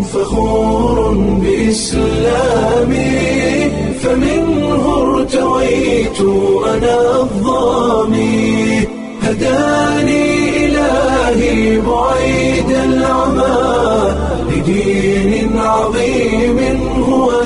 فخور بإسلامي فمنه ارتويت أنا الضامي هداني إلهي بعيد العمى لدين عظيم هو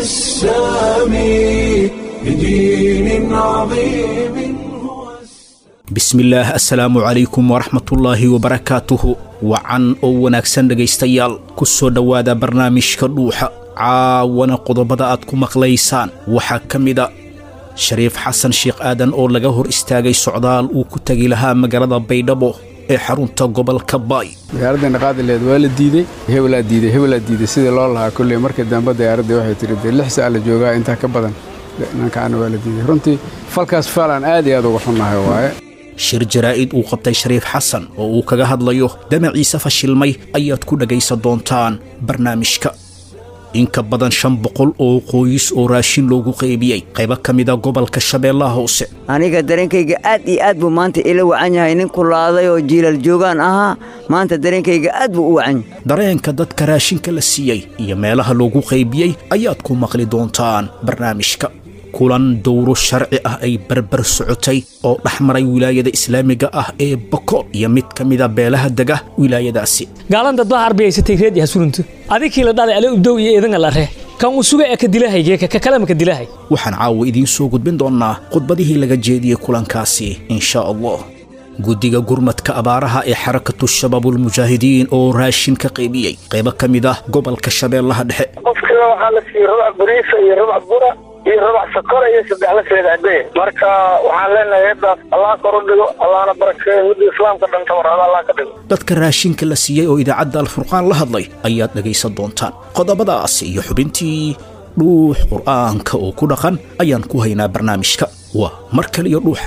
السامي لدين عظيم هو bismillaah assalaamu calaykum waraxmatullaahi wabarakaatuhu wacan oo wanaagsan dhegaystayaal ku soo dhowaada barnaamijka dhuuxa caawana qodobada aad ku maqlaysaan waxaa ka mida shariif xasan sheekh aadan oo laga hor istaagay socdaal uu ku tegi lahaa magaalada baydhabo ee xarunta gobolka baay diyaaraddeena qaadileed waa la diidey hebelaa diidey hebelaa diidey sidii loo lahaa kolley markii dambe diyaaraddii waxay tihi dee lix sa'a la joogaa intaa ka badan nankaana waa la diidey runtii falkaas faal aan aad iyo aad uga xunnahay waaye shir jaraa'id uu qabtay shariif xasan oo uu kaga hadlayo damaciise fashilmay ayaad ku dhegaysan doontaan barnaamijka in ka badan shan boqol oo qoys oo raashin loogu qaybiyey qaybo ka mida gobolka shabeellaha hoose aniga dareenkayga aad iyo aad buu maanta ila wacan yahay nin kulaaday oo jiilal joogaan ahaa maanta dareenkayga aad buu u wacan yahay dareenka dadka raashinka la siiyey iyo meelaha loogu qaybiyey ayaad ku maqli doontaan barnaamijka kulan dowro sharci ah ay barbar socotay oo dhex maray wilaayada islaamiga ah ee bokool iyo mid ka mida beelaha dega wilaayadaasi gaalan dad baa harbiyaysatay reed yaha surunto adikii la dhalay ale ubdow iyo idanga la ree kan uu suga ee ka dilahayge ka kalema ka dilahay waxaan caawa idiin soo gudbin doonnaa khudbadihii laga jeediyey kulankaasi insha allah guddiga gurmadka abaaraha ee xarakatu shabaabulmujaahidiin oo raashin ka qaybiyey qaybo ka mid ah gobolka shabeellaha dhexe qofkiiba waxaa la siiyey rubac bariisa iyo rubac bura iyo rubac sakora iyo saddex la seedacdee marka waxaan leenahay heeddaas allah kor u dhigo allahna barakeeyo midda islaamka dhan tabarada allah ka dhigo dadka raashinka la siiyey oo idaacadda alfurqaan la hadlay ayaad dhegaysan doontaan qodobadaas iyo xubintii dhuux qur'aanka oo ku dhaqan ayaan ku haynaa barnaamijka waa mar kale iyo dhuuxa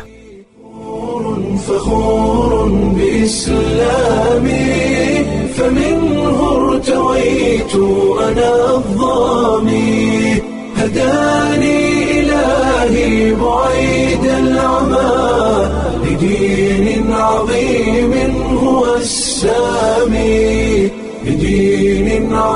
فخور بإسلامي فمنه ارتويت أنا الضامي هداني إلهي بعيد العمى لدين عظيم هو السامي لدين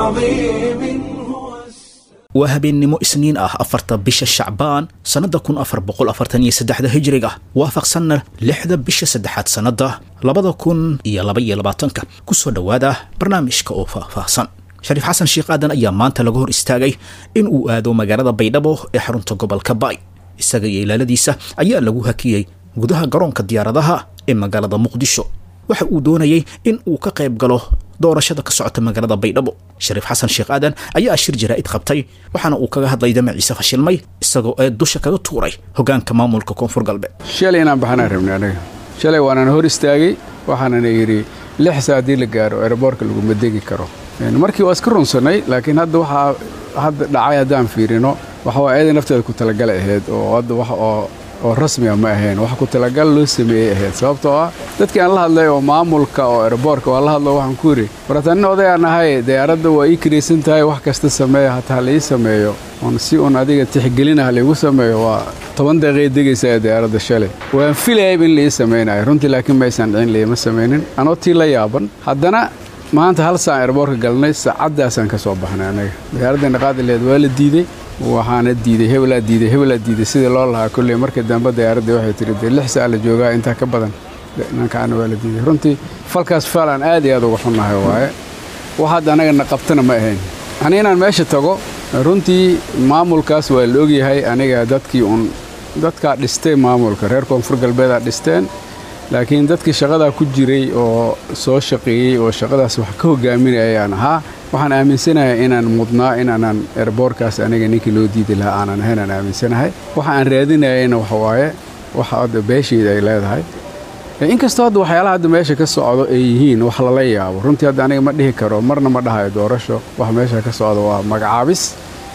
عظيم هو السامي waa habeennimo isniin ah afarta bisha shacbaan sannadda kun afar boqol afartan iyo saddexda hijriga waafaqsanna lixda bisha saddexaad sannadda labada kun iyo laba iyo labaatanka ku soo dhowaada barnaamijka oo faahfaahsan shariif xasan sheekh aadan ayaa maanta laga hor istaagay in uu aado magaalada baydhabo ee xarunta gobolka baay isaga iyo ilaaladiisa ayaa lagu hakiyey gudaha garoonka diyaaradaha ee magaalada muqdisho waxa uu doonayey in uu ka qayb galo doorashada ka socota magaalada baydhabo shariif xasan sheekh aadan ayaa shir jaraa'id qabtay waxaana uu kaga hadlay damaciise fashilmay isagoo ee dusha kaga tuuray hoggaanka maamulka koonfur galbeed shalay inaan baxanaan rabnay anaga shalay waanaan hor istaagay waxaanana yidhi lix saa haddii la gaaro eeraboorka laguma degi karo markii waa iska runsannay laakiin hadda waxaa hadda dhacay haddaan fiirino waxa waa eeday nafteeda ku talagala ahayd oo hadda wax oo oo rasmiga ma ahayn wax ku talagal loo sameeyey ahayd sababtoo ah dadkii aan la hadlay oo maamulka oo erboorka waa la hadlo waxaan ku yidhi warata nin odayaan ahay diyaaradda waa ii kiraysan tahay wax kasta sameeya hataa la ii sameeyo oon si uun adiga tixgelinaha laigu sameeyo waa toban daqiiqay degaysaa diyaaradda shalay waan filayayb in la ii samaynayo runtii laakiin maysan dhicin laiima samaynin anoo tii la yaaban haddana maanta hal saan erboorka galnay saacaddaasaan ka soo baxnay anaga diyaaraddeena qaadileed waa la diidey waxaana diidey hebelaa diidey hebelaa diidey sidii loo lahaa kolley markii dambe diyaaraddii waxay tihi dee lix sa'a la joogaa intaa ka badan nankaana waa la diidey runtii falkaas faal aan aad iyo aad uga xunnahay waaye wax hadda anagana qabtana ma ahayn ani inaan meesha tago runtii maamulkaas waa la ogyahay aniga dadkii uun dadkaa dhistay maamulka reer koonfur galbeedaa dhisteen laakiin dadkii shaqadaa ku jiray oo soo shaqeeyey oo shaqadaas wax ka hogaaminayayaan ahaa waxaan aaminsanahay inaan mudnaa inaanan erboorkaas aniga ninkii loo diidi lahaa aanan ahayn aan aaminsanahay waxa aan raadinayayna waxa waaye waxa hadda beeshayda ay leedahay inkastoo hadda waxyaalaha hadda meesha ka socdo ay yihiin wax lala yaabo runtii hadda aniga ma dhihi karo marna ma dhahayo doorasho wax meesha ka socdo waa magacaabis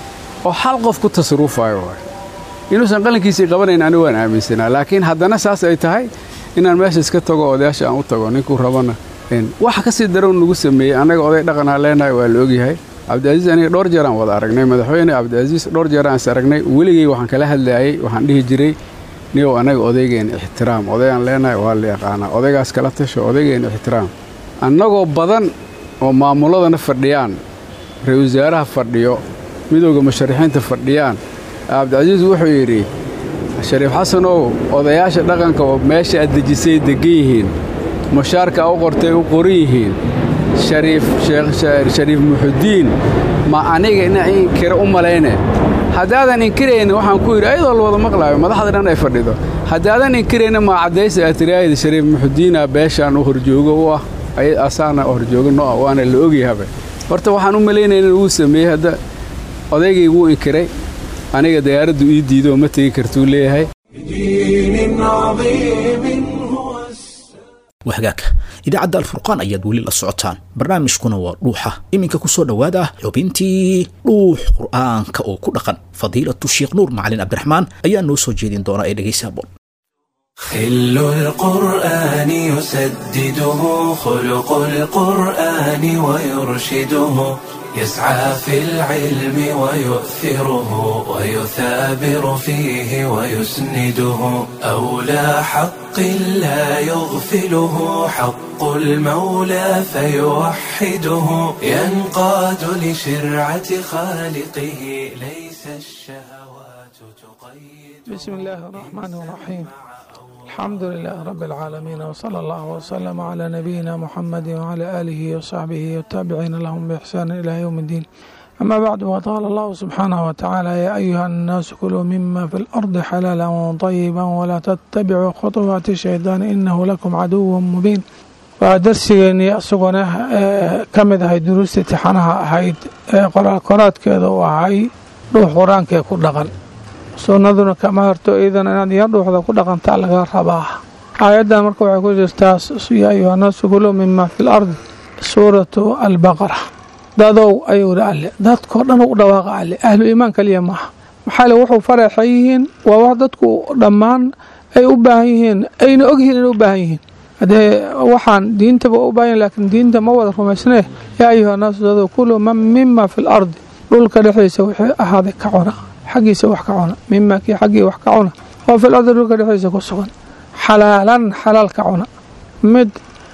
oo hal qof ku tasruufayo waay inuusan qalinkiisii qabanayn anigu waan aaminsanaa laakiin haddana saas ay tahay inaan meesha iska tago odayaasha aan u tago ninkuu rabana waxa ka sii darow nagu sameeyey annaga oday dhaqanaa leenahay waa la ogyahay cabdicaziis aniga dhowr jeeraan wada aragnay madaxweyne cabdicaziis dhowr jeeraan is aragnay weligay waxaan kala hadlaayey waxaan dhihi jiray niyow annaga odaygeen ixtiraam odaygaan leenahay waa la yaqaanaa odaygaas kala tasho odaygeen ixtiraam annagoo badan oo maamuladana fadhiyaan ra-isul wasaaraha fadhiyo midowda musharaxiinta fadhiyaan cabdicasiis wuxuu yidhi shariif xasanow odayaasha dhaqanka oo meesha aad dejisay deggan yihiin mushaarka a u qortay u qoran yihiin shariif shariif muxudiin ma aniga ina inkira u malayne haddaadan inkirayna waxaan ku yidhi ayadoo la wada maqlaayo madaxda dhan ay fadhido haddaadan inkirayna maa caddaysa aad tiraahid shariif muxudiina beeshaan u horjoogo u ah asaana horjoogo no ah waana la ogyahabe horta waxaan u malaynayna wuu sameeyey hadda odaygay wuu inkiray aniga diyaaraddu ii diido oo ma tegi kartuu leeyahay wahagaag idaacadda alfurqaan ayaad weli la socotaan barnaamijkuna waa dhuuxa iminka ku soo dhowaada xubintii dhuux qur'aanka oo ku dhaqan fadiilatu sheekh nuur macalin cabdiraxmaan ayaa noo soo jeedin doonaa ee dhegaysa boon خل القرآن يسدده خلق القرآن ويرشده يسعى في العلم ويؤثره ويثابر فيه ويسنده أولى حق لا يغفله حق المولى فيوحده ينقاد لشرعة خالقه ليس الشهوات تقيد بسم الله الرحمن الرحيم الحمد لله رب العالمين وصلى الله وسلم على نبينا محمد وعلى آله وصحبه والتابعين لهم بإحسان إلى يوم الدين أما بعد وقال الله سبحانه وتعالى يا أيها الناس كلوا مما في الأرض حلالا طيبا ولا تتبعوا خطوات الشيطان إنه لكم عدو مبين ودرسيني أسقنا كمد هاي دروس تحنها هاي قرآن قرآن كذا وهاي روح قرآن كيكون دقل sunnaduna kama harto iidan inaad iyo dhuuxda ku dhaqantaa laga rabaa aayaddan marka waxay ku jirtaa yaa ayuhanaasu kuluu mima fi lardi suuratu albaqara dadow ayuu hi alle dadkao dhan u dhawaaqa alle ahlu iimaan kaliya maaha maxaa le wuxuu faraxan yihiin waa wax dadku dhammaan ay u baahan yihiin ayna ogyihiin inay u baahan yihiin haddee waxaan diintaba u baahan laakiin diinta ma wada rumaysnee yaa ayuhanaasu dadow kuluu mima fi lardi dhulka dhexdiisa wixii ahaaday ka cuna xaggiisa wax ka cuna mima kii xaggii wax ka cuna oo fil ardi dhulka dhexdiisa ku sugan xalaalan xalaal ka cuna mid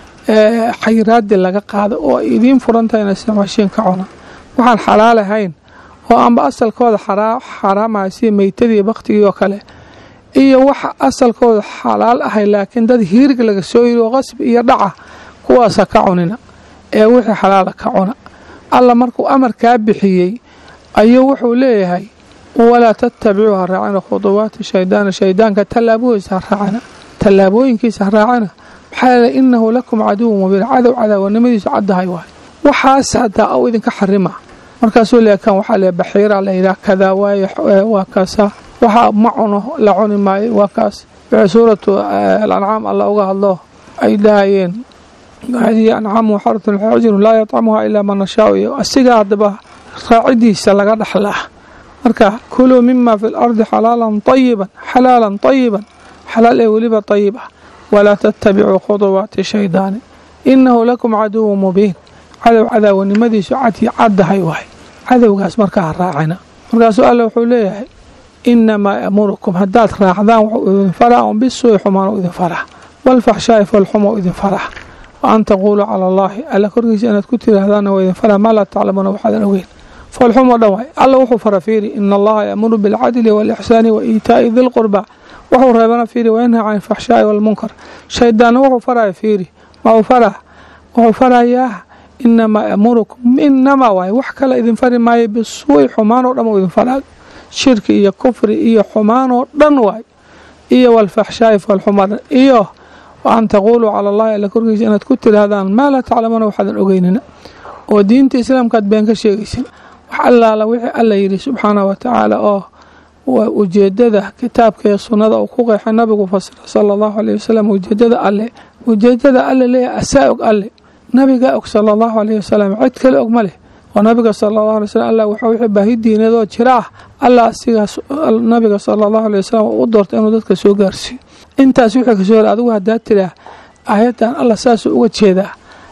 xayiraadi laga qaado oo ay idiin furantahayna isticmaashiin ka cuna waxaan xalaal ahayn oo amba asalkooda xaraamaya sida meytadii baktigii oo kale iyo waxa asalkooda xalaal ahay laakiin dad hiirig laga soo yiri oo qasbi iyo dhaca kuwaasa ka cunina ee wixii xalaala ka cuna alla markuu amarkaa bixiyey ayuu wuxuu leeyahay walaa tattabicuu ha raacina khuduwaati shaydaana shaydaanka tallaaboohiisa ha raacina tallaabooyinkiisa ha raacina maxaa yeele innahu lakum caduwun mubiin cadow cadaawanimadiisu caddahay waay waxaas haddaa au idinka xarima markaasuu leeyahay kan waxaa leeyahay baxiira la yidhaha kadaa waaye waa kaasa waxa ma cuno la cuni maayo waa kaas wixii suuratu alancaam alla uga hadlo ay dhahayeen hadihi ancaamu xaratun xajirun laa yatcamuha ilaa man nashaau iyo asigaa haddaba raacidiisa laga dhaxlaa marka kuluu mima fi lardi xalaalan ayiban xalaalan ayiban xalaal ee weliba ayib ah walaa tattabicuu khuduwaati shaydaani innahu lakum caduwun mubiin cadow cadaawanimadiisu cadii caddahay waay cadowgaas markaa ha raacina markaasuu alla wuxuu leeyahay inamaa yamurukum haddaad raacdaan wuxuu idin faraa un bisuui xumaan idin faraa walfaxshaa'i falxumo idin faraa wa an taquuluu cala allaahi alla korkiisa inaad ku tiraahdaanna waa idin faraa maa laa taclamuuna waxaadan ogeyn foolxumoo dhan waay alla wuxuu fara fiiri ina allaha yaamuru bilcadli waalixsaani wa iitaa'i dilqurba wuxuu reebana fiiri wayanhaa can alfaxshaa'i waalmunkar shaydaanna wuxuu faraya fiiri ma uu faraa wuxuu farayaa inamaa yamurukum inamaa waay wax kale idin fari maayo bisuui xumaanoo dhan uu idin faraa shirki iyo kufri iyo xumaanoo dhan waay iyo walfaxshaa'i foolxumoo dhan iyo wa an taquuluu cala allahi alla korkiisa inaad ku tidhaahdaan maa laa taclamuuna waxaadan ogeynina oo diinta islaamkaad been ka sheegaysin wax allaala wixii alla yidhi subxaanah wa tacaala oo waa ujeedada kitaabka iyo sunnada uu ku qeexay nabigu fasira sala allahu aleyh wasalam ujeedada alle ujeedada alle leeyahay asaa og alle nabigaa og sala allahu aleyh wasalam cid kale og ma leh oo nabiga sala allahu alay wasalam allah waxaa wixii baahi diineed oo jira ah allah asigaas nabiga sala allahu aleyh wasalam u doortay inuu dadka soo gaarsiiyo intaas wixii kasoo hor adigu haddaa tiraa aayaddan allah saasuu uga jeedaa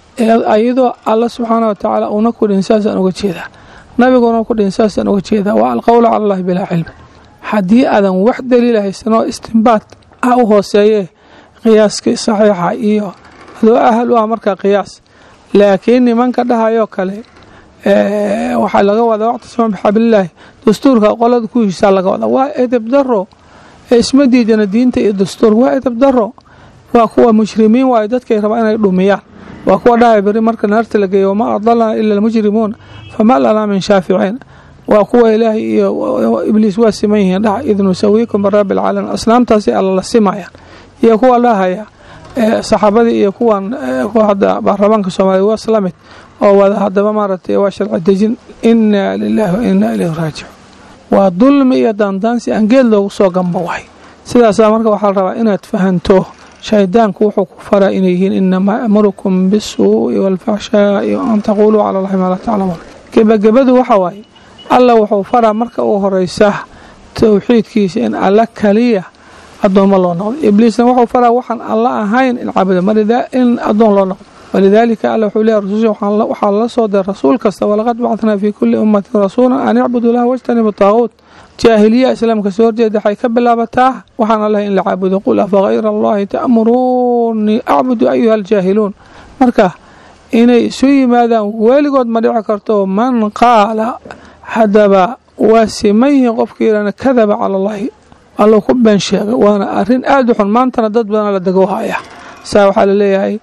iyadoo alla subxaana wa tacaala uuna ku dhihin saasaan uga jeedaa nabiguna ku dhihin saasaan uga jeedaa waa alqowlu cala allahi bilaa cilmi haddii aadan wax daliila haysanoo istimbaad ah u hooseeyee qiyaaskii saxiixa iyo adoo ahal u ah markaa qiyaas laakiin nimanka dhahayoo kale waxaa laga wadaa wactasima bixablilaahi dastuurka qolada ku heshiisaa laga wadaa waa edeb daro isma diidana diinta iyo dastuur waa edeb daro waa kuwa mushrimiin waayo dadkay rabaa inay dhumiyaan waa kuwa dhahay beri marka naarta la geeyo wamaa adalana ila almujrimuun fama lanaa min shaaficiin waa kuwa ilaahay iyo ibliis waa siman yihiin dhaha id nusawiikum birabbi alcaalamiin asnaamtaasi alla la simayaan iyo kuwa dhahaya saxaabadii iyo kuwan hadda baarlamaanka soomaaliya waa isla mid oo wada haddaba maaragtay waa sharci dejin inaa lilaahi wa inaa ilayhi raajicuun waa dulmi iyo daandaansi aan geed loogu soo gamba wahay sidaasaa marka waxaa la rabaa inaad fahanto shaydaanku wuxuu ku faraa inay yihiin inamaa amurukum bisuu'i waalfaxshaa'i an taquuluu cala allahi maa laa taclamuun gebagabadu waxa waaye alla wuxuu faraa marka u horeysa towxiidkiisa in alla kaliya addoommo loo noqdo ibliisna wuxuu faraa waxaan alla ahayn in cabudo in addoon loo noqdo walidaalika alla wuxuu leeyahy rasusha waxaa lala soo diray rasuul kasta walaqad bacatnaa fii kulli ummatin rasuulan an icbudu laha wajtanibu taaquut jaahiliya islaamka soo horjeeda waxay ka bilaabataa waxaan allahay in la caabudo qul afa hayra allahi ta'muruunii acbudu ayuha aljaahiluun marka inay isu yimaadaan weligood ma dhici karto man qaala haddaba waa siman yihiin qofka yidhahna kadaba cala allahi allo ku been sheega waana arrin aada u xun maantana dad badana la dego haya saa waxaa laleeyahay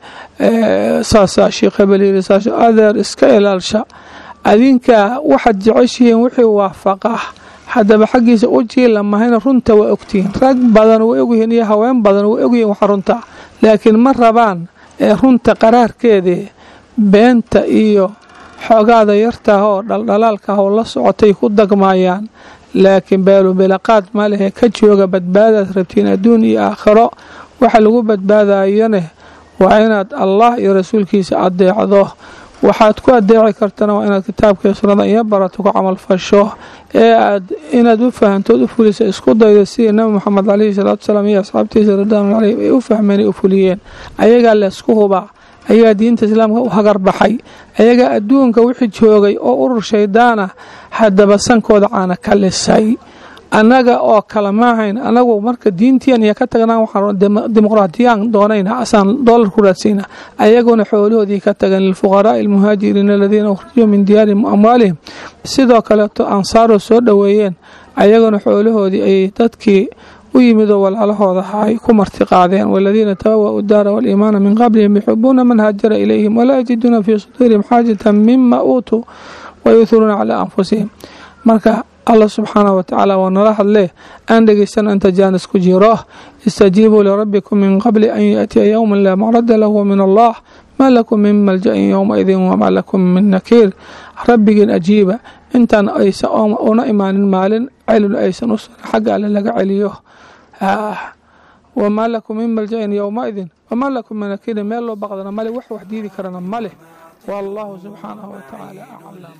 saasaa sheekh hebel yiri saas adeer iska ilaalsha adinka waxaad jeceshihiin wixii waafaqa haddaba xaggiisa u jiila mahayna runta waa ogtihiin rag badan way ogyihiin iyo haween badan way ogyihiin waxa runta laakiin ma rabaan ee runta qaraarkeedii beenta iyo xoogaada yartaah oo dhaldhalaalkaah oo la socotay ku dagmaayaan laakiin beelubilaqaad ma lehe ka jooga badbaadaad rabtiin adduun iyo aakhiro waxa lagu badbaadayane waa inaad allah iyo rasuulkiisa adeecdo waxaad ku adeeci kartana waa inaad kitaabka iyo sunnada iyo barato ku camalfasho ee aad inaad u fahantood u fulisa isku daydo sidii nabi moxamed caleyhi salaatu salaam iyo asxaabtiisa ridwaanu caleyhim ay u fahmeen ay u fuliyeen ayagaa leysku hubaa ayagaa diinta islaamka u hagar baxay ayagaa adduunka wixii joogay oo urur shaydaana haddaba sankooda caana ka lisay annaga oo kale maahayn anagu marka diintian iyo ka tagnaan waxaan dimuqraadiyaan doonayna asaan doolar ku raadsayna ayaguna xoolahoodii ka tagan lilfuqaraa'i almuhaajiriina aladiina ukhrijuu min diyaarihim amwaalihim sidoo kaleeto ansaaroo soo dhoweeyeen ayaguna xoolahoodii ay dadkii u yimidoo walaalahooda ay ku martiqaadeen waladiina tabawa'u daara waaliimaana min qablihim yuxibuuna man haajara ilayhim walaa yajiduuna fii suduurihim xaajatan mima uutuu wayuhiruuna calaa anfusihim marka allah subxaanah wa tacaala waa nala hadlee aan dhegeysan inta jaanis ku jiro istajiibuu lirabbikum min qabli an yaatiya yowman laa macrada lahu min allah maa lakum min malja-in yowmaidin wamaa lakum min nakiir rabbigiin ajiiba intaan aysa una imaanin maalin celin aysan u sugan xagga alle laga celiyo wamaa lakum min malja-in yowmaidin wamaa lakum min nakiirin meel loo baqdana male wax wax diidi karana male والله سبحانه وتعالى أعلم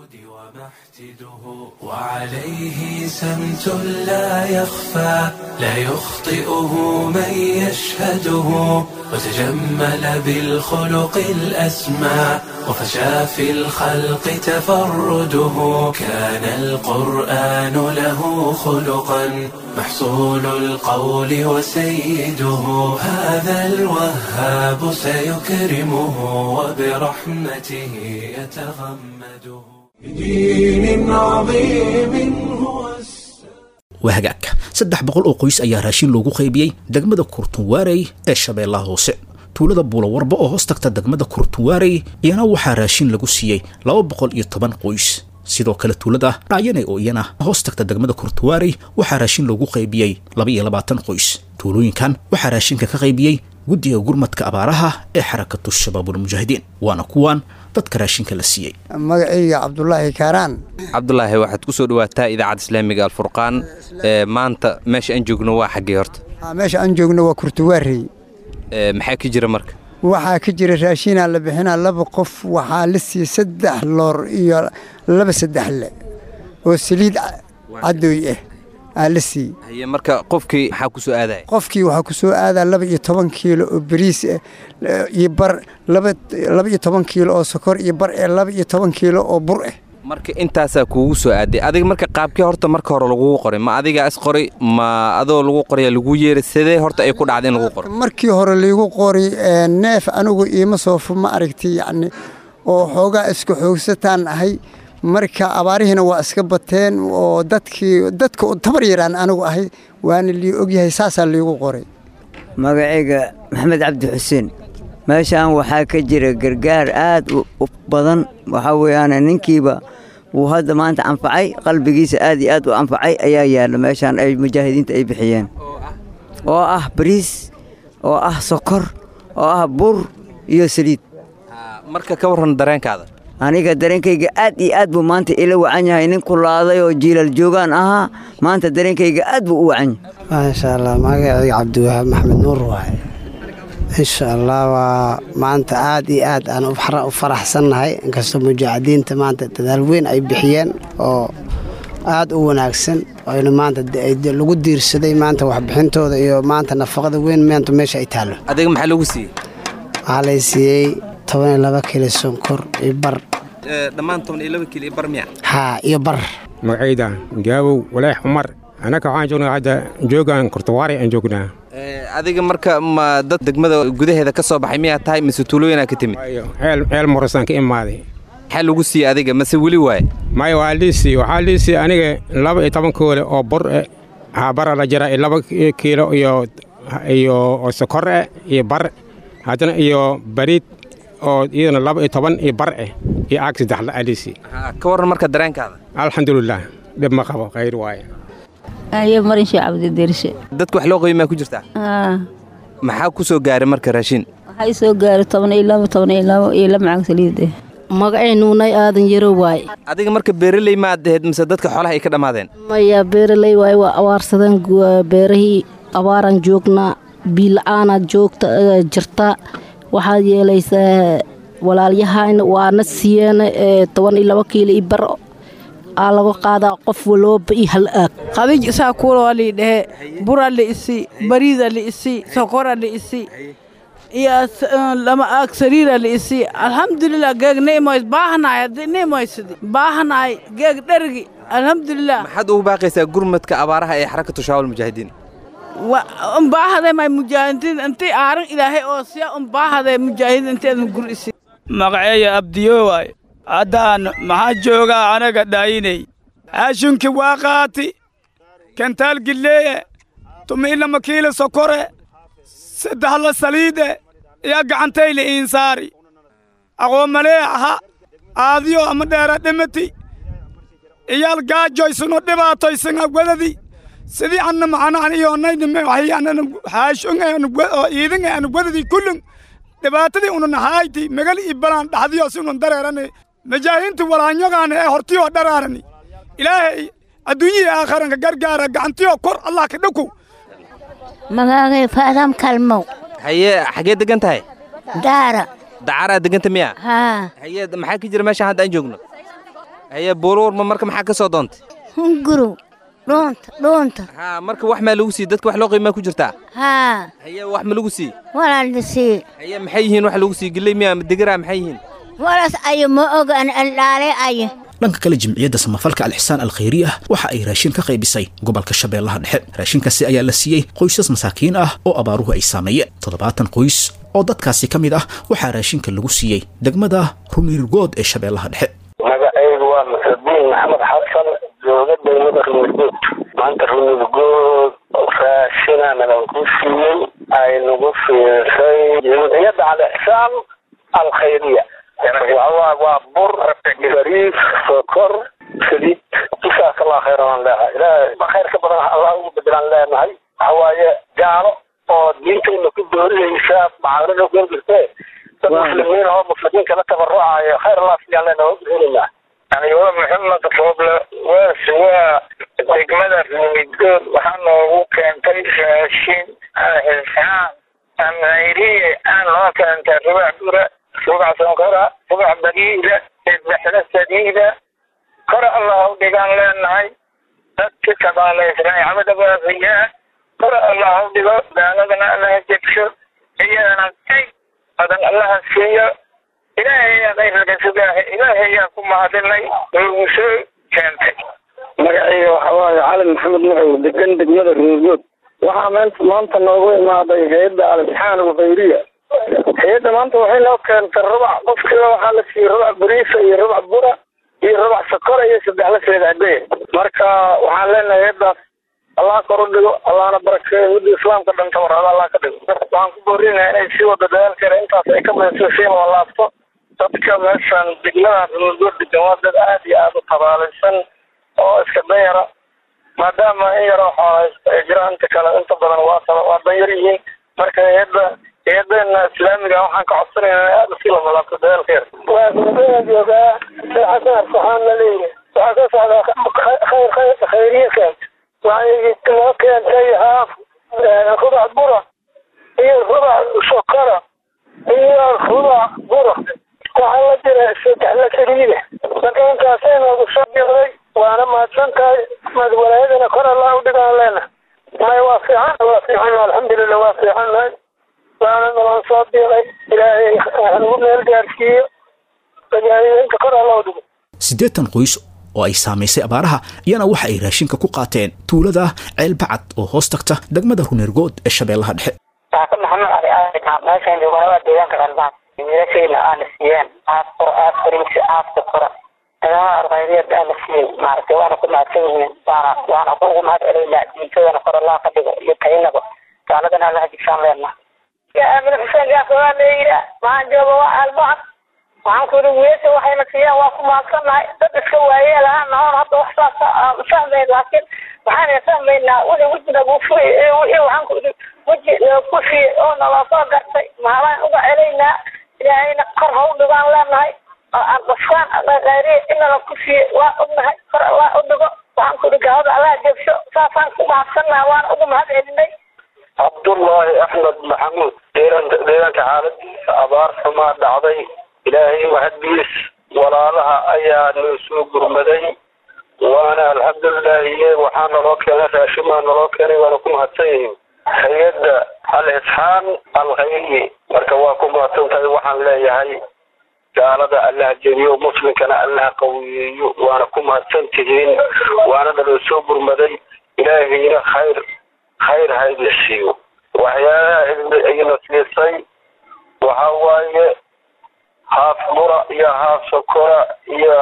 وعليه سمت لا يخفى لا يخطئه من يشهده وتجمل بالخلق الأسمى وفشى في الخلق تفرده كان القرآن له خلقا محصول القول وسيده هذا الوهاب سيكرمه وبرحمته يتغمده بدين عظيم هو waa hagaagka saddex boqol oo qoys ayaa raashin loogu qaybiyey degmada kurtunwaarey ee shabeellaha hoose tuulada buulawarba oo hoos tagta degmada kurtunwaarey iyana waxaa raashin lagu siiyey laba boqol iyo toban qoys sidoo kale tuulada dhacyane oo iyana hoos tagta degmada kurtunwaarey waxaa raashin loogu qaybiyey laba iyo labaatan qoys tuulooyinkan waxaa raashinka ka qaybiyey guddiga gurmadka abaaraha ee xarakatu shabaabulmujaahidiin waana kuwan dadka raashinka la siiyey magacayga cabdulaahi kaaraan cabdulaahi waxaad ku soo dhawaataa idaacadda islaamiga alfurqaan ee maanta meesha aan joogno waa xaggee horta meesha aan joogno waa kurtuwaarey maxaa ka jira marka waxaa ka jira raashinaa la bixinaa laba qof waxaa la siiyey saddex loor iyo laba saddexle oo saliid cadooy ah aa la siiyey haye marka qofkii maxaa ku soo aadaya qofkii waxaa ku soo aadaa laba iyo toban kiilo oo bariis ah iyo bar laba iyo toban kiilo oo sokor iyo bar ee laba iyo toban kiilo oo bur ah marka intaasaa kuugu soo aaday adiga marka qaabkii horta marka hore lagugu qoray ma adigaa is qoray ma adoo lagu qoraya lagu yeeray sidee horta ay ku dhacday in lagu qoray markii hore laygu qoray neef anigu iima soofo ma aragtay yacni oo xoogaa isku xoogsataan ahay marka abaarihiina waa iska bateen oo dadkii dadka tabar yaraan anigu ahay waana lii ogyahay saasaa liigu qoray magacayga maxamed cabdi xuseen meeshaan waxaa ka jira gargaar aad u badan waxaa weeyaan ninkiiba wuu hadda maanta anfacay qalbigiisa aad iyo aad u anfacay ayaa yaalla meeshaan ay mujaahidiinta ay bixiyeen oo ah bariis oo ah sokor oo ah bur iyo saliid marka ka warran dareenkaada aniga dareenkayga aad iyo aad buu maanta ila wacan yahay nin kulaaday oo jiilal joogaan ahaa maanta dareenkayga aad buu u wacan yahay maasha allah magacayga cabdiwahaab maxmed nuur waaye insha allah waa maanta aad iyo aad aan u faraxsannahay inkastoo mujaahidiinta maanta dadaal weyn ay bixiyeen oo aad u wanaagsan oyna maanta lagu diirsaday maanta waxbixintooda iyo maanta nafaqada weyn maanta meesha ay taallo adiga maxaa lagu siiyey waxaa lay siiyey toban iyo laba kilo sonkor iyo bar dhammaan toban iyo laba kilo iyo bar miya haa iyo bar magacayda gaabow walaax cumar annaka waxaan joognaa hadda joogaan kurtawaari aan joognaa adiga marka ma dad degmada gudaheeda ka soo baxay miyaa tahay mise tuulooyinaa ka timid ceel morasaan ka imaaday maxaa lagu siiyey adiga mase weli waaye maya waa liisii waxaa liisii aniga laba iyo toban koole oo bur eh habara la jira laba kiilo iyo iyo sokor eh iyo bar haddana iyo bariid oo iyadana laba iyo toban iyo bar eh iyo aag saddex la liisii ka warran marka dareenkaada alxamdulilah dhib ma qabo khayr waaye ayo marin shee cabdidirshe dadka wax loo qiimaa ku jirtaa maxaa ku soo gaaray marka raashin waxaa ii soo gaaray toban iyo labo toban iyo labo iyo laba macag saliide magacay nuunay aadan yaro waaye adiga marka beeraley maad ahayd mise dadka xoolaha ay ka dhammaadeen maya beeraley waaye waa abaarsadeen beerahii abaaraan joognaa biila-aanaad joogta jirta waxaad yeelaysaa walaalyahayna waana siiyeen toban iyo labo kiilo iyo bar aa laga qaadaa qof walooba iyo hal aag khadij isaa kuuloo lii dhehe bura li'isi bariida li'isi sokora li'isi iyo lama aag sariira li'isi alxamdulilah geeg ni'moys baahanaay haddii ni'moysidi baahanaay geeg dhergi alxamdulilah maxaad ugu baaqaysaa gurmadka abaaraha ee xarakatu shaawal mujaahidiin unbaahadee may mujaahidiin intii aaran ilaahay oo siya unbaahadee mujaahidiin inteedan gur isi magaceeya abdiyo waay haddaan maxaa joogaa anaga dhaayinay haashunki waa qaati kentaal gilleeye tumiilama kiila sokore saddexla saliide iyo gacantayle iinsaari aqoomalee aha aadiyo ama dheera dhimati iyaal gaajoysano dhibaatoysana wedadi sidii anna macnaan iyonaynime waxyaanana haashun oo iidin aanu wedadi kullun dhibaatadii unan hayti megal ibalaan dhaxdiyo siunan dareerane majaahiinta walaanyogaana ee hortiyoo dharaarani ilaahay adduunyihii aakharanka gargaara gacantiyoo kor allah ka dhakow magaagay faadam kalmow haye xaggee degan tahay daara dacaraa deganta miya haa haye maxaa ka jira meeshaan hadda aan joogno haye buuruurma marka maxaa ka soo doontay hunguru dhuunta dhuunta haa marka wax maa lagu siiyey dadka wax loo qiimaa ku jirtaa haa haye wax ma lagu siiyey walaalisiiye haye maxay yihiin wax lagu siiyey gilley miya ama degeraa maxay yihiin walas ayo ma ogaan aldhaale ayo dhanka kale jimciyadda samafalka alixsaan alkhayri ah waxa ay raashin ka qaybisay gobolka shabeellaha dhexe raashinkaasi ayaa la siiyey qoysas masaakiin ah oo abaaruhu ay saameeyeen toddobaatan qoys oo dadkaasi ka mid ah waxaa raashinka lagu siiyey degmada rumiirgood ee shabeellaha dhexe magacaygu waa maxudiin maxamed xasan jooga degmada rumiirgood maanta rumiirgood raashina nagan ku siiyey ay nagu fiirsay jimciyadda alixsaan alkhayriya waxawaa waa bur bariis sokor saliid isaas allah khayr aan leehay ilaahay khayr ka badan allah ugu bedelaan leenahay waxa waaye gaalo oo diintayna ku doorinaysa macaamilada ku jirtee dad muslimiin oo muslimiin kala tabarucayo khayr allah siyaan leenahay waa uduceynayna anigoo maxamed rooble waas waa degmada rumigood waxaa noogu keentay raashin alxisaan amhayriye aan noo keentay rubac bura rubac sonkora rubac bariida sadexda saliida kor allah u dhigaan leenahay dadki kabaalaysnay camada baafiyaa kor allah u dhigo gaaladana allaha jegso iyadana kay badan allaha siiyo ilaahay ayaa kayrka sugaahay ilaahay ayaa ku mahadinay noogu soo keentay magacayga waxa waaye cali maxamed nuxow degan degmada ruurgood waxaa meenta maanta noogu imaaday hay-adda al-imtixaan alkhayriya hay-adda maanta waxay noo keentay rubac qofkiiba waxaa la siiyey rubac bariisa iyo rubac bura iyo rubac sokora iyo saddex la seeda caddeya marka waxaan leenahay hay-addaas allah kor u dhigo allahna barakeeyo midda islaamka dhan tabarada allah ka dhigo waxaan ku boorinayaa inay sii wado dadaalkeeda intaas ay ka badayso sii walaabto dadka meeshan degmada ruulgood degan waa dad aad iyo aada u tabaalaysan oo iska danyara maadaama in yaroo xooleysta ay jiraan inta kale inta badan waa taba waa danyar yihiin marka hay-adda hay-adeena islaamiga waxaan ka codsanaynaa inay aada usii lamalaabto dadaalkeeda waa gudbada joogaa xasan waxaan la leeyahay waxaa ka socdaa khayr khayr khayriyaka waxay noo keentay haaf rubac bura iyo rubac sokora iyo rubac bura waxaa la jira saddex la saliida marka intaasay noogu soo biqday waana mahadsan tahay madwalaayadana kor allah u dhigaan leena may waa fiican waa fiican alxamdulilah waa fiicannahay waana nalan soo biiqay ilaahay hanagu meel gaarsiiyo majaahidiinta kor allah u dhigo siddeetan qoys oo ay saamaysay abaaraha iyana waxa ay raashinka ku qaateen tuulada ceelbacad oo hoos tagta degmada runeergood ee shabeellaha dhexe saaka maxamed cali aadan meeshan joogaa deegaanka qalbaan wiilashayna aana siiyeen aad qora aad fariisi aad sokora ciidamada ardaydiyada aana siiyey maaragtay waana ku mahadsan yihiin waana waana kuugu mahad celaynaa diintadana kor allah ka dhigo iyo kaynaba gaaladana allaha jigsaan leenaa aamin xuseen gaasa waa la yidhaa maxaan jooga waa albacad waxaan ku yidhi wiilasha waxayna siiyeen waa ku mahadsannahay dad iska waayeel ahaan nahoon hadda wax saasa aan fahmayn laakiin waxaan fahmaynaa wixii wejiga buu furayay wixii waxaan ku yidhi weji ku siiyey oo naloo soo gartay maalaan uga celaynaa ilaahayna kor ha u dhigaan leenahay qofkaan khayriya inala ku siiyey waa ognahay kor allah u dhigo waxaan ku yidhi gaalada allah jebsho saasaan ku mahadsannahay waana ugu mahad celinay cabdullaahi axmed maxamuud deegaanka deegaanka xaaladiisa abaar xumaa dhacday ilaahay mahaddiis walaalaha ayaa noo soo gurmaday waana alxamdulilaahi waxaa naloo keenay raashimaa naloo keenay waana ku mahadsan yihiin hay-adda al isxaan alkhayri marka waa ku mahadsan tahay waxaan leeyahay gaalada allaha jebiyo muslimkana allaha qawiyeeyo waana ku mahadsan tihiin waana naloo soo gurmaday ilaahayna khayr khayr hayna siiyo waxyaalaha ayna siisay waxa waaye haaf bura iyo haaf sokora iyo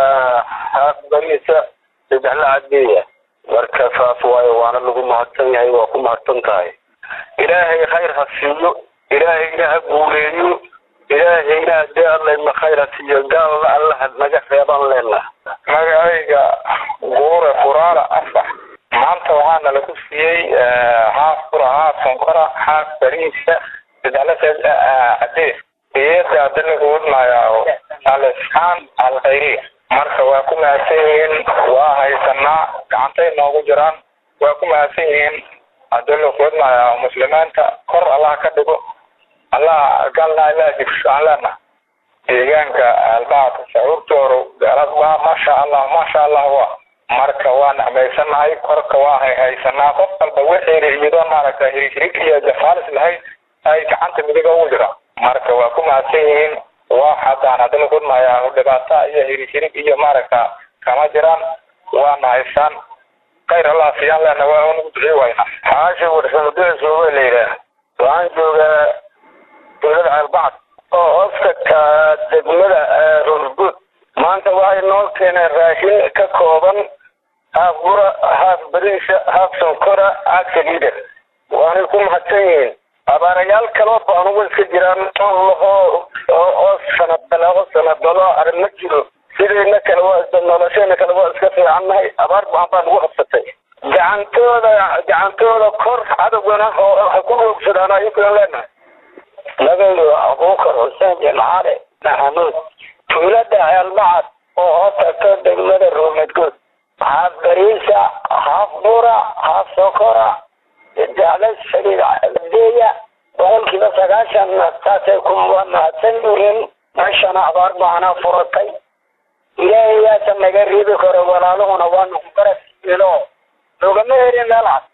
haaf bariisa saddex la cadeeya marka saas waaye waana lagu mahadsan yahay waa ku mahadsan tahay ilaahay khayr ha siiyo ilaahayna ha guuleeyo ilaahayna hadee allayna khayr ha siiyo gaalna allaha naga reeban leena magacayga guure furaara afax maanta waxaana lagu siiyey haaf bura haaf sonkora haaf bariisa sadexla cadees iyada hadda lagu wadmayaa al-isxaan al-khayriya marka waa ku mahadsan yihiin waa haysanaa gacantay noogu jiraan waa ku mahadsan yihiin hadda lagu wadmayaa muslimiinta kor allah ka dhigo allah galna allah jibsho aan leena deegaanka albacadka sacuurtooru waa maasha allah maasha allah wa marka waa nacmaysanahay korka waa hay haysanaa qof walba wixiina iyadoo maaragta hirhirig iyo jafaalis lahayd ay gacanta midiga ugu jiraan marka waa ku mahadsan yihiin waa haddaan hadda lagu wadmayaa dhibaata iyo hirhirig iyo maaragta kama jiraan waana haysaan khayr allah siiyaan leena waa unagu ducii wayna xaashi warsamadasooba la yidhaah waxaan joogaa dowlada ceelbacad oo hoostagka degmada rurguud maanta waxay noo keeneen raashin ka kooban haaf bura haaf bariisa haaf sonkora haaf saliida waanay ku mahadsan yihiin abaarayaal kaloo baanugu iska jiraan oo oo sanadbale oo sanadbalo arrin ma jiro sidayna kale waa nolosheena kale waa iska fiicannahay abaar baan baa nagu qabsatay gacantooda gacantooda kor cadowgana oo ha ku roogsadaan ayunkuna leenahay magayo abuukar xuseen jimcaale maxamuud tuulada ceelbacad oo hoos tagto degmada ruumadgood haaf bariisa haaf bura haaf sokora jecla saliideeya boqolkiiba sagaashan taasay ku mahadsan yihiin meeshana abaar baana furatay ilaahay yaasa naga riibi karo walaaluhuna waa nagu garasiilo loogama helin meel cad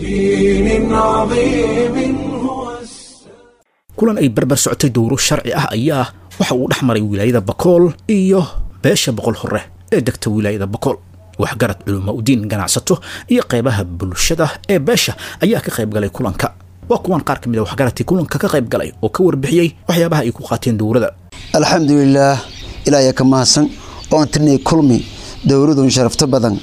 kulan ay barbar socotay dowro sharci ah ayaa waxa uu dhex maray wilaayada bakool iyo beesha boqol hore ee degta wilaayada bakool waxgarad culimo udiin ganacsato iyo qaybaha bulshada ee beesha ayaa ka qayb galay kulanka waa kuwan qaar ka mid a waxgaradkii kulanka ka qayb galay oo ka warbixiyey waxyaabaha ay ku qaateen dowladda alxamdulilaah ilaahay ka mahadsan oon tirnay kulmi dowladun sharafto badan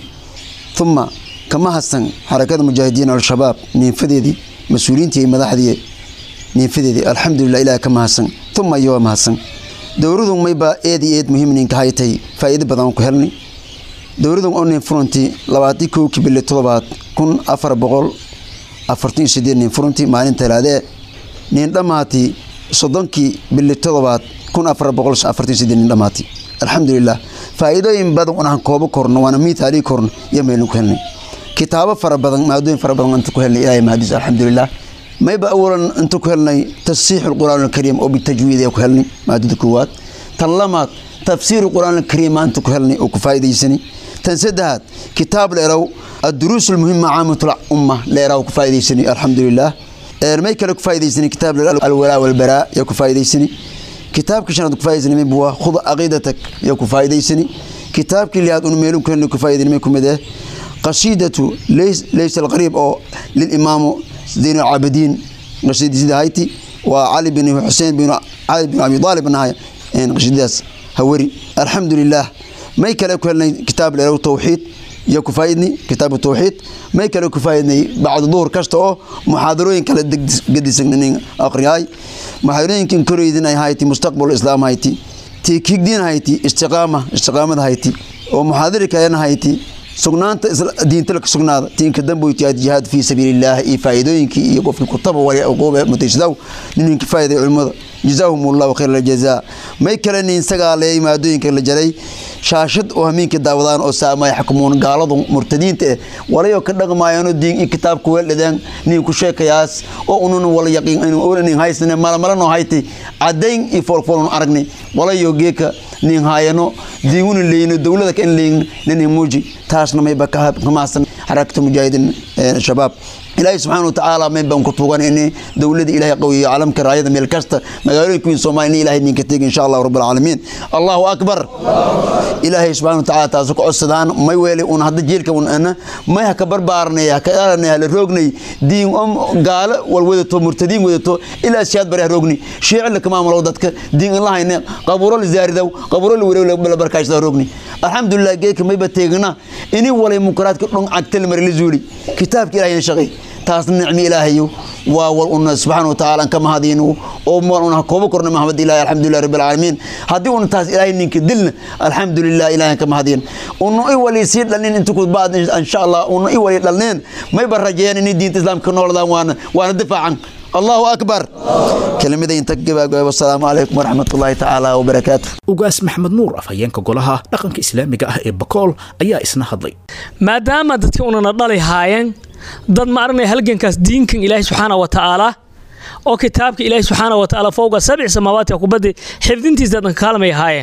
uma kama hadsan xarakada mujaahidiin al-shabaab niinfadeedii mas-uuliyiintii iyo madaxdii niinfadeedii alxamdulilah ilaahay ka mahadsan uma iyo waa mahadsan dowladun maybaa eed iyo eed muhiim ninka haytay faa'iido badan ku helnay dowladun oo nin furantii labaatii kowkii bili todobaad kun afar boqol afartan iyo sideed nin furantii maalin talaadee nin dhammaati soddonkii bili todobaad kun afar boqol afartan iyo sideed nin dhammaati alxamdulilah faa'iidooyin badan unaan koobo korno waana miitaalii korno iyo meelin ku helnay kitaabo fara badan maadooyin fara badan inta ku helnay ilaahay mahadiis alxamdulilah mayba awalan inta ku helnay tasiix alqur'aan alkariim oo bitajwiid ee ku helnay maadada koowaad tan lamaad tafsiir alqur'aan alkariim inta ku helnay oo ku faa'iidaysanay tan saddexaad kitaab leerow الدروس المهمة عامة الأمة ليراو كفايديسني الحمد لله may kale ku faa'iidaysanay kitaab alwalaa walbaraa yaa ku faa'iidaysani kitaabkii shanaad ku faa'iidaysani may buwa khud aqiidatak yaa ku faa'iidaysani kitaabkii lihaad un meelun kale ku faa'iidani may kumid eh qasiidatu laysa alqariib oo lilimaamu zayn alcaabidiin qasiidasida hayti waa cali bin xuseen bin cali bin abi aalib nahay qasiidadaas hawari alxamdu lilah may kale ku helnay kitaab leerow tawxiid iyo ku faaidnay kitaabu tawxiid may kale ku faaidnay bacda duhur kasta oo muxaadarooyin kale gedisan aqriyaay muxaadarooyinkan koreydin ay hayti mustaqbal islaam hayti tii kigdiin hayti istiqaama istiqaamada hayti oo muxaadari kalena hayti sugnaanta diinta la sugnaada tiinka damboyti jihaad fi sabiilillaah iyo faa'iidooyinkii iyo qofkii kutaba wali uquube mutaysadaw ninka faa'iiday culimada jazaahum allahu khayr aljazaa may kale nin isagaa leeyay maadooyinka la jaray shaashad oo hamiinka daawadaan oo saamay xukumuun gaaladu murtadiinta eh walayo ka dhaqmaayano diin in kitaabku weeldhadeen nin ku sheekayaas oo unun wala yaqiin in nin haysane malamalano hayti cadayn iyo foolfoolun aragnay walayo geeka nin haayano diinguna leeyno dowlada ka in leeyin nin muuji taasna mayba ka maasan xarakata mujaahidiin shabaab ilaahay subxaana watacaala mayn baan ku tuugan in dowladda ilaahay qawiyo caalamka raayada meel kasta magaalooyinka weyn soomaaliya in ilaahay ninka tegi insha allah rabb alcaalamiin allahu akbar ilaahay subxaana watacaala taasu ka codsadaan may weeli un hadda jiilka un ana may ha ka barbaarnay ha ka dhalanay hala roognay diin om gaalo wal wadato murtadiin wadato ilaa siyaad bari ha roogni shiici la kamaamulow dadka diin in la hayne qabuuro la zaaridow qabuuro la wareew la barkaashada roogni alxamdulilah geedka mayba teegna ini walay munkaraadka dhon cagtal mari la zuuli kitaabka ilaahay shaqay taasna nicmi ilaahayo waa wal una subxaana watacaala ka mahadino oo mal una koobo korna maxamed ilahi alxamdulilah rabbi alcaalamiin haddii una taas ilaahay ninka dilna alxamdulilah ilahay ka mahadin una i wali sii dhalnin inta ku baad insha allah una i wali dhalneen mayba rajeeyaan inay diinta islaamka ka nooladaan waana waana difaacan allahu akbar kelimada inta gabaagaba wasalaamu calaykum waraxmat ullahi tacaala wabarakaatu ugaas maxmed nuur afhayeenka golaha dhaqanka islaamiga ah ee bakool ayaa isna hadlay maadaama dadkii unana dhali haayeen dad ma aranaya halgankaas diinkan ilaahay subxaana wa tacaala oo kitaabka ilaahay subxaana wa tacaala fowga sabci samaawaati kubaddi xifdintiisa dadan kaalmay haayeen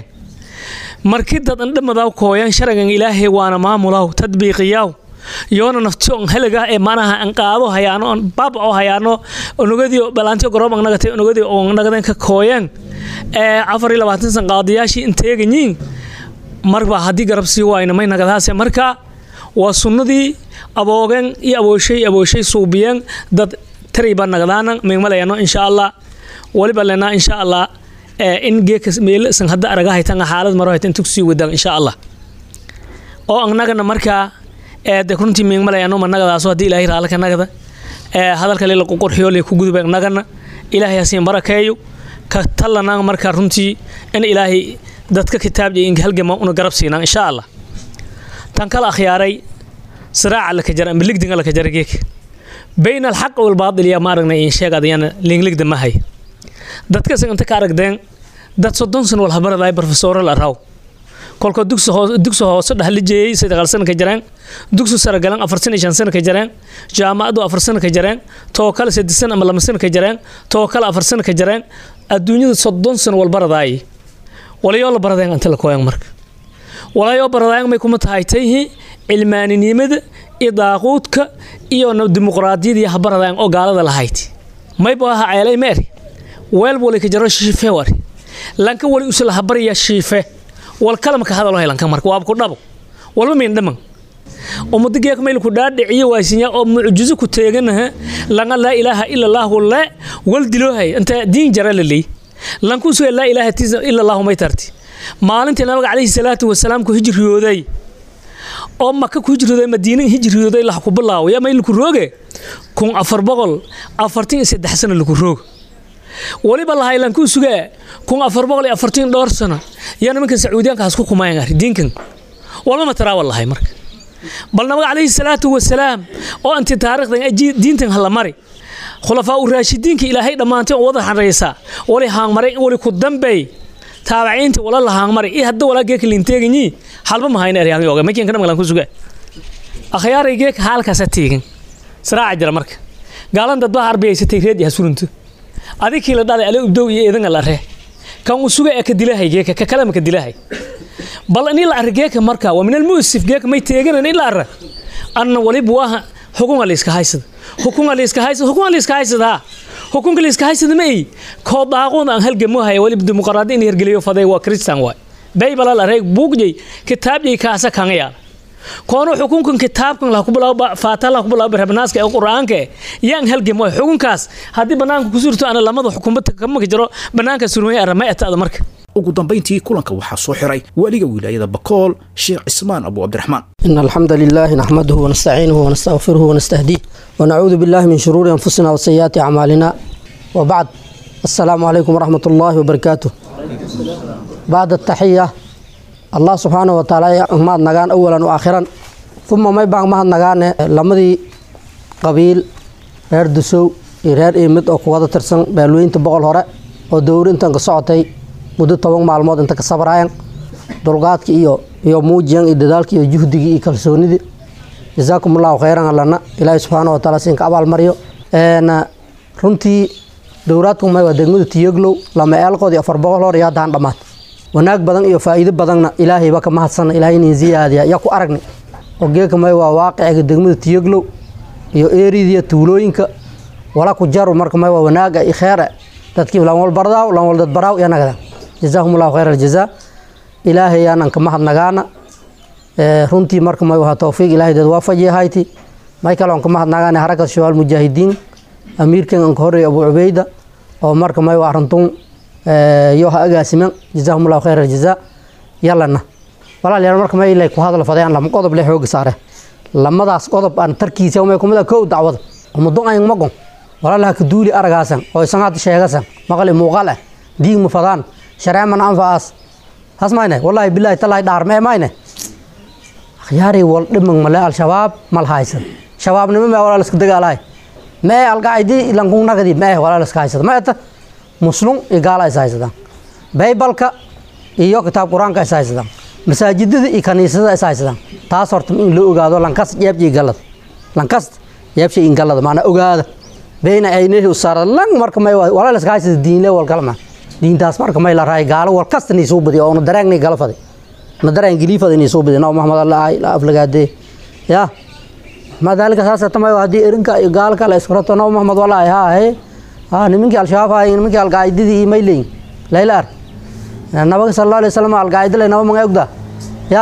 markii dad andhamadaa kooyan sharagan ilaahay waana maamulaw tadbiiqiyaw yoona nafti on heliga ee manaha an qaado hayaano on baaba oo hayaano onogadii balaanti gorob ang nagatay onogadii oo nagadan ka kooyan ee afar iyo labaatan san qaadiyaashii inteeganyiin marba haddii garab sii waayna may nagadaase marka waa sunnadii aboogan iyo abooshay abooshay suubiyeen dad tariba nagdaana migmalayano insha allah waliba lena insha allah in geeka meel san hadda araga haytan xaalad maro haytan tugsii wadaan insha allah oo annagana markaa de runtii miigmalayano ma nagadaaso haddii ilaahay raalka nagada hadalka leela qurxiyo le ku gudubay nagana ilaahay hasiin barakeeyo ka tallanaan markaa runtii in ilaahay dadka kitaabja in halgama una garab siinaan insha allah tan kala akhyaaray siraaca laka jara amba ligdinga laka jara geek bayna alxaq walbaadil yaa ma aragnay in sheeg adayana liingligda ma hay dadkas inta ka aragdeen dad soddon san wal habaradaay barofesoro la raw kolka dugsi hoose dhahlijeeyey saddeqal sana ka jareen dugsi sare galan afar sana shan sana ka jareen jaamacadu afar sana ka jareen too kale saddex sana ama lama sana ka jareen too kale afar sana ka jareen adduunyada soddon san wal baradaay walayoo la baradeen anta la kooyan marka walayoo baradaayan may kuma tahay tayhi cilmaaninimada iyo daaquudka iyo dimuqraadiyada iyo habaradaayan oo gaalada lahayd mayba aha ceelay meeri weel wali ka jaro shiife wari lanka wali usla habaraya shiife wal kalamka hadalo helanka marka waab ku dhabo walba min dhaman ummado geeka mayl ku dhaadhiciyo waasinya oo mucjizo ku teeganaha langa laa ilaaha ila allaahu le wal diloohay inta diin jara la leey lanku suga laa ilaaha ila allaahu may tarti maalintii nabiga calayhi salaatu wasalaam ku hijriyooday oo maka ku hijriyooday madiina hijriyooday lax ku bilaawo yaa mayl ku rooge kun afar boqol afartan iyo saddex sano lagu roog waliba lahay lanku sugaa kun afar boqol iyo afartan dhowr sano yaa nimankan sacuudiyaanka hasku kumayan ari diinkan walba ma taraawa lahay marka bal nabiga calayhi salaatu wasalaam oo inti taariikhdan diintan hala mari khulafaa u raashidiinka ilaahay dhammaantay oo wada xaraysaa wali haangmaray wali ku dambeey taabaciinta wala la haangmaray iyo hadda walaa geeka linteeganyi halba mahayna eryaangi oga makiinka dhamagalan ku sugaa akhyaaray geeka haalkaasa teegan saraaca jira marka gaalan dad baa arbiyaysatay reed yaha surunto adikii la dhalay ale ubdow iyo eedanga la ree kan uu suga ee ka dilahay geeka ka kalema ka dilahay bal in la arra geeka marka waa min almuusif geeka may teeganan in la arra anna waliba waa xukunga layska haysada xukunga layska haysada xukunga layska haysada xukunka layska haysada ma ay koo daaqoon aan halgamo haya waliba dimuqraadi in hergeliyo faday waa kristan waay baybala la reeg buugjay kitaabjay kaasa kanga yaala koono xukunkan kitaabkan la ku bilaabo faata la ku bilaabo rabnaaska ee quraanka yaan halgamo xukunkaas haddii banaanka ku surto ana lamada xukuumada kama jiro banaanka surmay aramay atada marka ugu dambayntii kulanka waxaa soo xiray waaliga wilaayada bakool sheekh cismaan abu cabdiraxmaan إن الحمد لله نحمده ونستعينه ونستغفره ونستهديه ونعوذ بالله من شرور أنفسنا وسيئات أعمالنا وبعد السلام عليكم ورحمة الله وبركاته بعد التحية الله سبحانه وتعالى ما نغان أولا وآخرا ثم ما يبقى ما نغان لمدي قبيل reer dusow iyo reer iimid oo kuwada tirsan beelweynta boqol hore oo dowri intan ka socotay muddo toban maalmood inta ka sabraayan dulqaadki iyo iyo muujiyan iyo dadaalki iyo juhdigii iyo kalsoonidii jazaakum allahu khayran allana ilaahi subxaana wa taala siinka abaalmaryo runtii dowraadku may waa degmada tiyoglow lama eelqood iyo afar boqol hor iyo haddaan dhammaad wanaag badan iyo faa'iido badanna ilaahayba ka mahadsana ilaahay inin ziyaadiya yaa ku aragni oo geeka may waa waaqiciga degmada tiyoglow iyo eeridiya tuulooyinka wala ku jaru marka may waa wanaaga iyo kheere dadkii lan wal bardaaw lan wal dad baraaw iyo nagada jazaahum allahu khayra aljazaa ilaahay aanan ka mahadnagaana runtii marka may waa tawfiiq ilaahay dad waafajiya hayti may kale on ka mahadnagaana harakat shabaal mujaahidiin amiirkan an ka horreeya abu cubayda oo marka may waa arintun yo ha agaasiman jazaahum allahu khayra aljazaa yallana walaalayaal marka may ilay ku hadal fadayaan lama qodob le xooga saare lamadaas qodob aan tarkiisa umay kumida kow dacwada ummadun ayn magon walaalaha ka duuli aragaasan oo isan hadda sheegasan maqli muuqaal ah diig ma fadaan sharee man anfacaas has mayne wallaahi bilaahi talaahi dhaar mee mayne akhyaari wal dhimang male al-shabaab mal haysan shabaabnimo mee walaal iska dagaalahay mee alqaacidi lankunagadi mee walaal iska haysada ma eta muslum iyo gaala is haysadaan baybalka iyo kitaab qur-aanka is haysadaan masaajidada iyo kaniisada is haysadaan taas horta in la ogaado lankas jeebjii galada lankas jeebshay in galada maana ogaada bayna aynehi usaara lang marka may walaal iska haysada diinle wal kalma diintaas marka may la raay gaalo wal kasta ni soo badiyo oo na daraagnay gala faday na daraan gili faday ni soo badiyo naw maxamed allah ay la aflagaade ya ma dalika saasa tamay hadii erinka gaal kale iskarato naw maxamed wala ay ha he ha nimankii al-shabaab hay nimankii al-qaa'idadii iyo mayleyn laylaar nabaga sallallahu alayhi wasallam al-qaa'ida lay naba mga ogda ya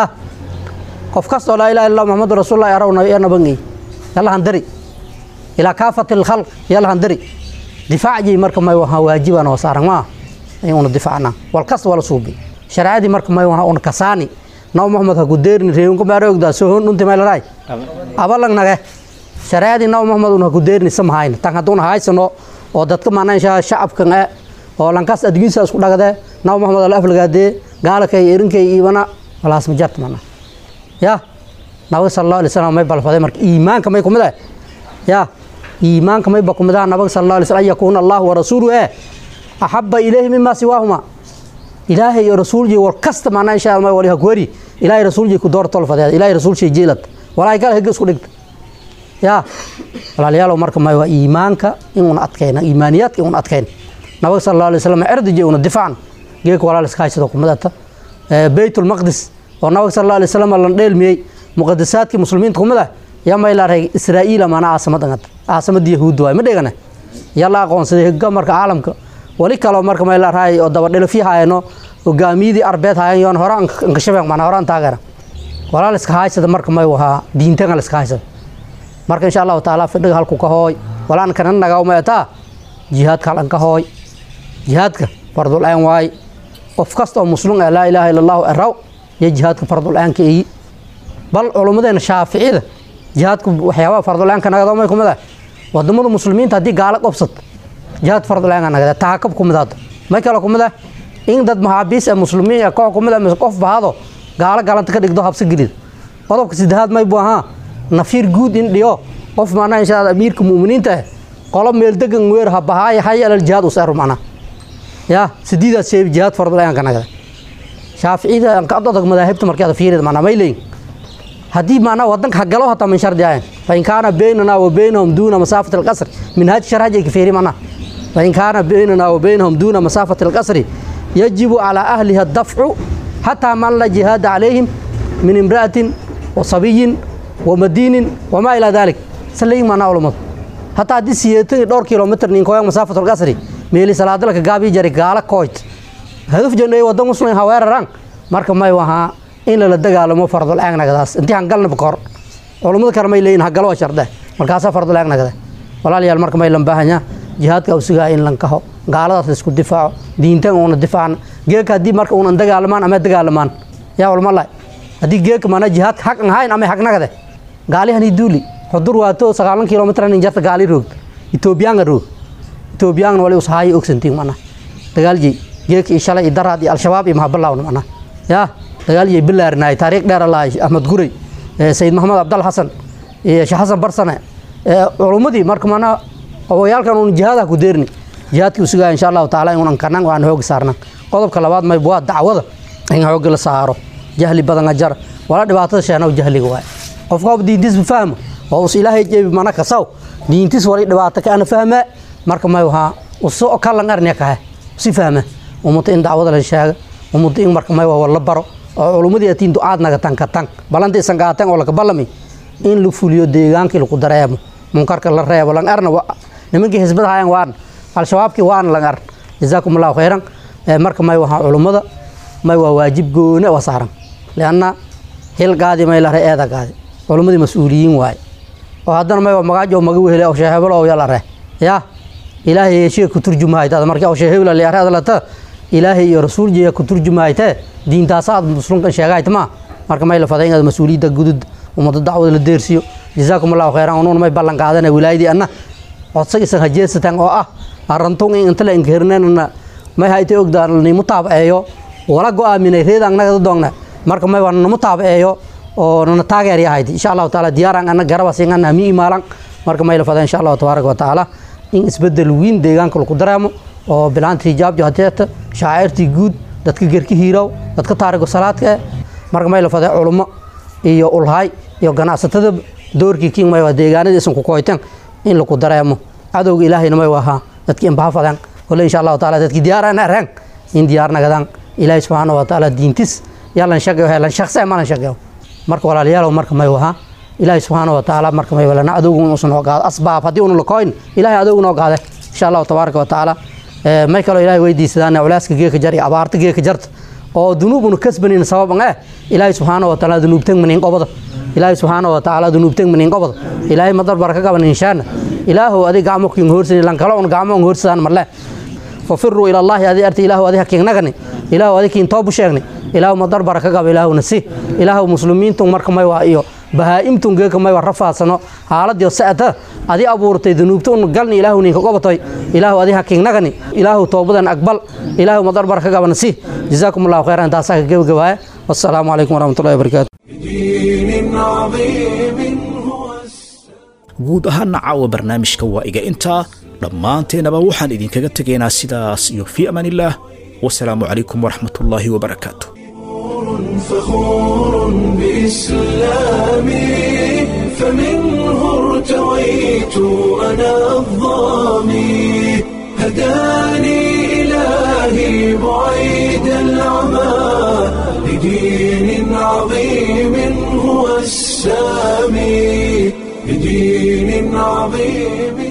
qof kastoo laa ilaha illallah muhammadu rasuulullah arawna ya nabangi yalla handari ilaa kaafati lkhalq yalla handari difaacjii marka may waha waajiban oo saaran maa una difaacna wal kasta wala suubi shareecadii marka may waha una kasaani naw muhammad ha ku deerini reewinka maara ogdaa sohon dhunti may laraay abalang nage shareecadii naw muhammad una ha ku deerini samahayna tan hadduna haysano oo dadka maana inshaa shacabkan e oo lankaas adgiisa isku dhagade naw muhammad ala aflagaadee gaalakay erinkay iibana walaas ma jarta mana ya nabiga sal allahu alay slam may balfaday marka iimaanka may kumid ah ya iimaanka may ba kumid ah nabiga sal allahu alay slam an yakuuna allahu warasuuluhu eh axaba ilayhi mima siwaahuma ilaahay iyo rasuulji war kasta maana insha allah wali hakwari ilaahay rasuulji ku door tolfadeed ilaahay rasuulji jeelad walaahi kale higa isku dhigta ya walaalayaalow marka may waa iimaanka inuuna adkayna iimaaniyaadka inuuna adkayn nabiga sal allahu alay slam erdije una difaacan geeka walaal iska haysado kumadata beytulmaqdis oo nabiga sal allahu alay slam lan dheelmiyey muqadasaadkii muslimiinta kumid ah yaa may la reg israa'iila maana caasamad angad caasamada yahuudda waay ma dhegane yaa la aqoonsaday higa marka caalamka wali kaloo marka may la rahay oo dabadhelafyo haayano hogaamiyadii arbeed haayan yoon hore ankashabeen maana hore an taagana walaa la iska haysada marka may wahaa diintanga la iska haysada marka insha allahu tacaala fidhiga halku ka hooy walaan kana nagaw meetaa jihaadka halan ka hooy jihaadka fardul aan waay qof kasta oo muslim ah laa ilaaha illa allahu araw iyo jihaadka fardul aanka eyi bal culummadeena shaaficida jihaadku waxyaabaha fardul aanka nagado may kumid ah wadamada muslimiinta haddii gaalo qobsad jihaad fardul aanka nagada taakab kumid hadda may kale kumid ah in dad maxaabiis ee muslimiin ee koox kumid ah mise qof bahado gaalo galanta ka dhigdo habsi gelid qodobka saddexaad may buu ahaa nafiir guud in dhiyo qof macnaha insha allah amiirka mu'miniinta ah qolo meel degan weer ha bahaaya hay alal jihaad useeru macnaha ya sidiidaas sheebi jihaad fardul aanka nagada shaaficida aan ka adag madaahibta markeeda fiirida macnaha may leeyin haddii macnaha wadanka ha galo hataa min shardi ahayn fain kaana baynana wa baynahum duuna masaafati alqasri minhaaj sharhaj ay ka fiiri macnaha fain kaana baynana wa baynahum duuna masaafati alqasri yajibu calaa ahliha adafcu xataa man la jihaada calayhim min imra'atin wa sabiyin wa madiinin wamaa ilaa dalik saleyin macnaha culamadu hataa haddii siyeetan iyo dhowr kilomitr ninkoyan masaafatu alqasri meeli salaadalka gaabii jari gaala kooyt hadaf janay wadan muslim ha weeraraan marka may wahaa in lala dagaalamo fardul aagnagadaas intii hangalnaba kahor culummada kale may leeyihin hagalo waa shardhe markaasaa fardul aagnagada walaalayaal marka may lan baahanyaa jihaadka usugaa in lan kaho gaaladaas laisku difaaco diintan uuna difaacna geeka haddii marka uunan dagaalamaan ama dagaalamaan yaa walmala haddii geeka mana jihaadka haq an hayn ama hagnagade gaalihani duuli xudur waato sagaalan kilomitr nin jarta gaali roogd etoobiyaanga roog etoobiyaangna wali usahaayo ogsantiin mana dagaalji geeka iyo shalay iyo daraad iyo al-shabaab iyo mahabalawna mana yaa dagaaljay bilaarnaay taariikh dheer lahay axmed guray sayid maxamed abdal xasan iyo sheekh xasan barsane culummadii marka mana obayaalkan uun jihaadaha ku deerni jihaadkii usugaa insha allahu taala inuunan kanan aan hooga saarnan qodobka labaad mayb waa dacwada in hooga la saaro jahli badan ajar wala dhibaatada sheenow jahliga waay qofka hob diintiis fahmo oo us ilaahay jeebi mana kasaw diintiis wali dhibaato ka ana fahmaa marka may wahaa uso kalan arniya kahe si fahma ummadda in dacwada la sheega ummadda in marka may waa la baro oo culummadii atiin ducaad naga tanka tan balanta isan qaateen oo laga ballami in la fuliyo deegaankii lagu dareemo munkarka la reebo lan arna nimankii xisbada hayan waan al-shabaabkii waan lan ar jazaakum allahu khayran marka may wahaa culummada may waa waajib gooni waa saaran lianna hil gaadi may lare eeda gaadi culummadii mas-uuliyiin waaye oo haddana may waa magaajo maga wehele oo sheehebelo oo yalare yaa ilaahay yeeshee ku turjumahaytaada markii oo sheehebela liare adalata ilaahay iyo rasuul jeeya ku turjumahaytee diintaasa aad muslimkan sheegahayt maa marka may la faday inaad mas-uuliyadda gudud ummadda dacwada la deersiyo jazaakum allahu khayran unuun may ballan qaadana wilaayadii anna codsagiisan hajeesataan oo ah arantun in inta la inkirnanna may haytay ogdaan nimu taabaceeyo wala go-aaminay reedaan nagada doogna marka may waa namu taabaceeyo oo nana taageer yahayd insha allahu taala diyaaraan anna garabasiingana mi imaalan marka may la faday insha allahu tabaaraka wa tacaala in isbedel weyn deegaanka lagu dareemo oo bilaanta hijaab johateeta shaacirtii guud dadka gerki hiirow dadka taarigo salaadka eh marka may la faday culummo iyo ulhay iyo ganacsatada doorkii king may waa deegaanadii isan ku koyteen in lagu dareemo cadowga ilaahayna may wahaa dadkii inbaha fadaan kole insha allahu taala dadkii diyaaraan areen in diyaar nagadaan ilaahay subxaana wa tacaala diintis yalan shaqeyo helan shaqse malan shaqeyo marka walaalayaalow marka may wahaa ilaahay subxaana wa tacaala marka may walana cadowga inuusan noo qaado asbaab haddii unu lakoyn ilaahay cadowga noo qaade insha allahu tabaaraka wa tacaala may kaloo ilaahay weydiisadaan culaaska geeka jar iyo abaarta geeka jarta oo dunuubunu kasbanin sababan eh ilaahay subxaana wa tacaala dunuubtan manin qobada ilaahay subxaana wa tacaala dunuubtan manin qobada ilaahay madar baraka qaban inshaana ilaahow adig gacmo kin hoorsani lan kala un gacmo un hoorsadaan marle fafiruu ila allahi adi arti ilaahu adi hakiignagani ilaahu adi kiin toobu sheegni ilaahu madar baraka qaba ilaahuna si ilaahu muslimiintun marka may waa iyo bahaa'imtun geeka may waa rafaadsano xaaladiyo sa'ata adi abuurtay dunuubta un galni ilaahu ninka qobatay ilaahu adi hakiignagani ilaahu toobadan aqbal ilaahu madar baraka qabana si jazaakum allahu khayran intaasaa ka gebagabaaya wassalaamu calaykum waraxmatullahi wabarakaatu guud ahaana caawa barnaamijka waa iga intaa dhammaanteenaba waxaan idinkaga tegaynaa sidaas iyo fii amaan illaah wasalaamu calaykum waraxmat ullaahi wabarakaatu فخور بإسلامي فمنه ارتويت أنا الظامي هداني إلهي بعيد العمى لدين عظيم هو السامي لدين عظيم